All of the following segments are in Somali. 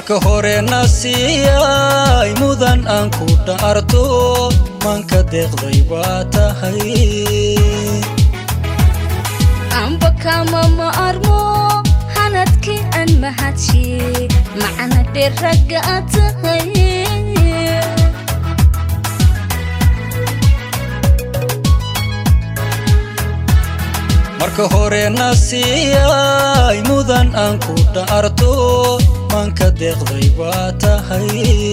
marka hore nasiiyay mudan aan ku dhaarto manka deeqday baa tahay amba kama ma armo hanadkii aan mahadshiye macna dheer ragga aad tahay marka hore nasiiyay mudan aan ku dhaarto manka deeqday baa tahay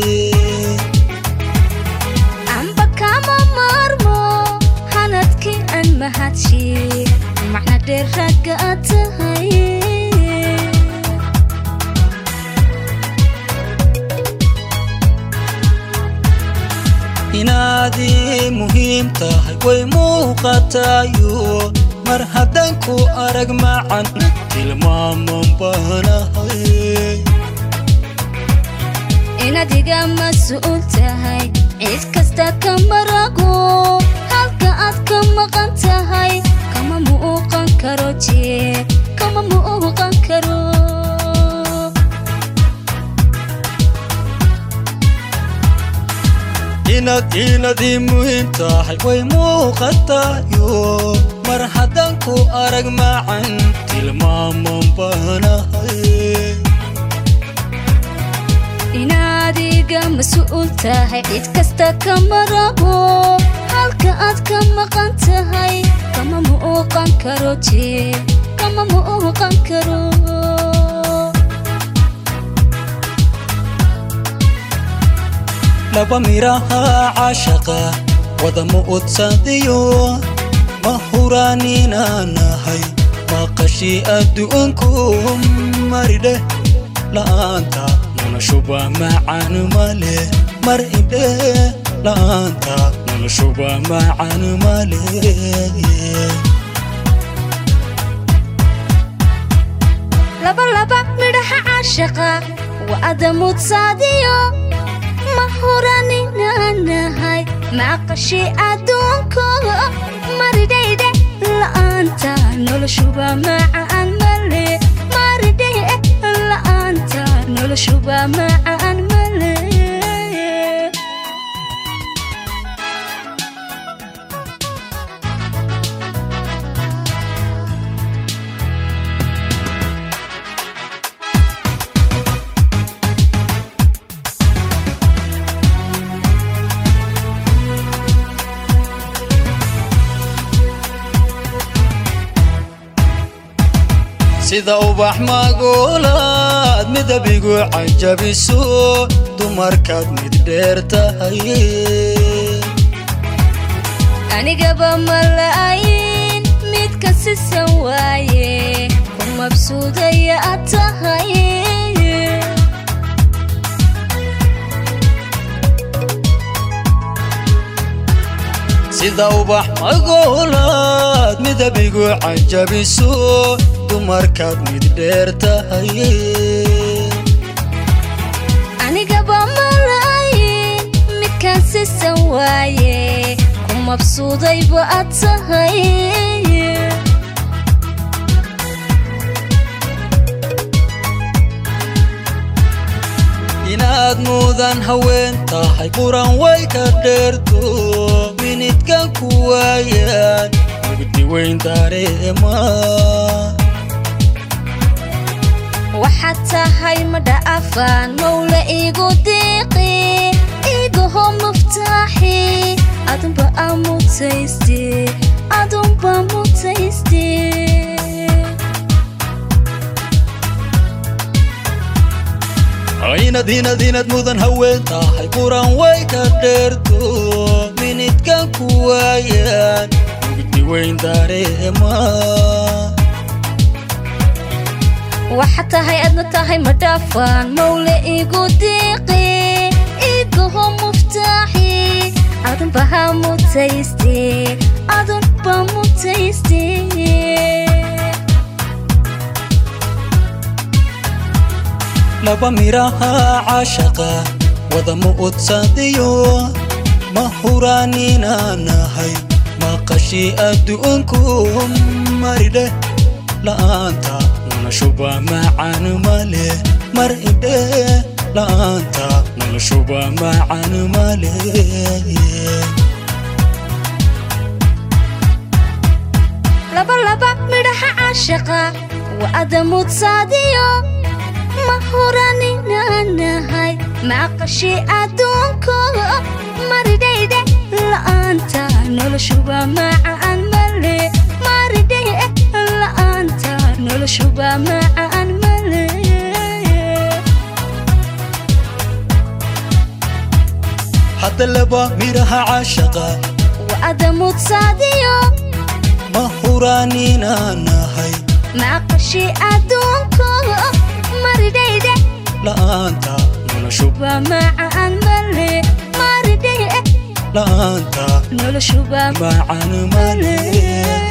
amba kama ma armo hanadkii aan mahadshiye macna dheer ragga aad tahay inaadii muhiim tahay way muuqatayo mar haddaan ku arag macan tilmaaman baanahay inaad iga mas-uul tahay cid kasta ka marago halka aad ka maqan tahay kama muuqan karo jee kama muuqan karo inaad inadii muhiim tahay way muuqatayo mar haddaan ku arag macan tilmaaman baanahay inaad iga mas-uul tahay cid kasta ka marago halka aad ka maqan tahay kama muuqan karo jee kama muuqan karo laba miraha cashaqa wada mu'udsadiyo ma huraaninaanahay maqashii adduunku maridheh la'aanta noloshuba macaan male mar idhe la'aanta noloshuba macaan male laba laba midhaha caashaqa waa adamudsaadiyo ma huraninaanahay maqashi adduunko maridhaydhe la'aanta noloshuba macaan male maridhaydhe la'aanta noloshuba macaan male sida ubax magoolaad midabigu cajabiso dumarkaad mid dheer tahay anigaba mala'ayin midka sisan waaye ku mabsuudaya aad tahay sida ubax magoolaad midabigu cajabiso dumarkaad mid dheer tahay anigaba mala'ayin midkaan sisan waaye ku mabsuudayba aad tahay inaad mudan haween tahay quran way ka dheerto minidkan ku waayaan mugdi weyn dareema waxaad tahay madha afaan mawla igu diiqi igaho muftaaxi adunba aa mutayste adunba mutayste inad inad inad mudan haween tahay quran way ka dheerto minidkan ku waayaan mugdi weyn dareema waxaad tahay adna tahay madhaafaan mawla igu diiqi igaho muftaaxi adunba ha mutayste adunba mutayste laba miraha cashaqa wada mu'udsadiyo ma huraaninaanahay maqashii adduunku maridheh la'aanta noloshuba macaan male mar idhe la'aanta noloshuba macan male labalaba midhaha caashaqa waa adamudsaadiyo ma huraninanahay maqashi adduunko maridhayde la'aanta noloshuba macaan male maridhaye la'aanta noloshuba macaan male hadda laba midhaha caashaqa waa adamudsaadiyo ma huraaninaanahay maqashi adduunko maridhayde la'aanta noloshuba waa macaan male maridhaye la'aanta noloshuba macan male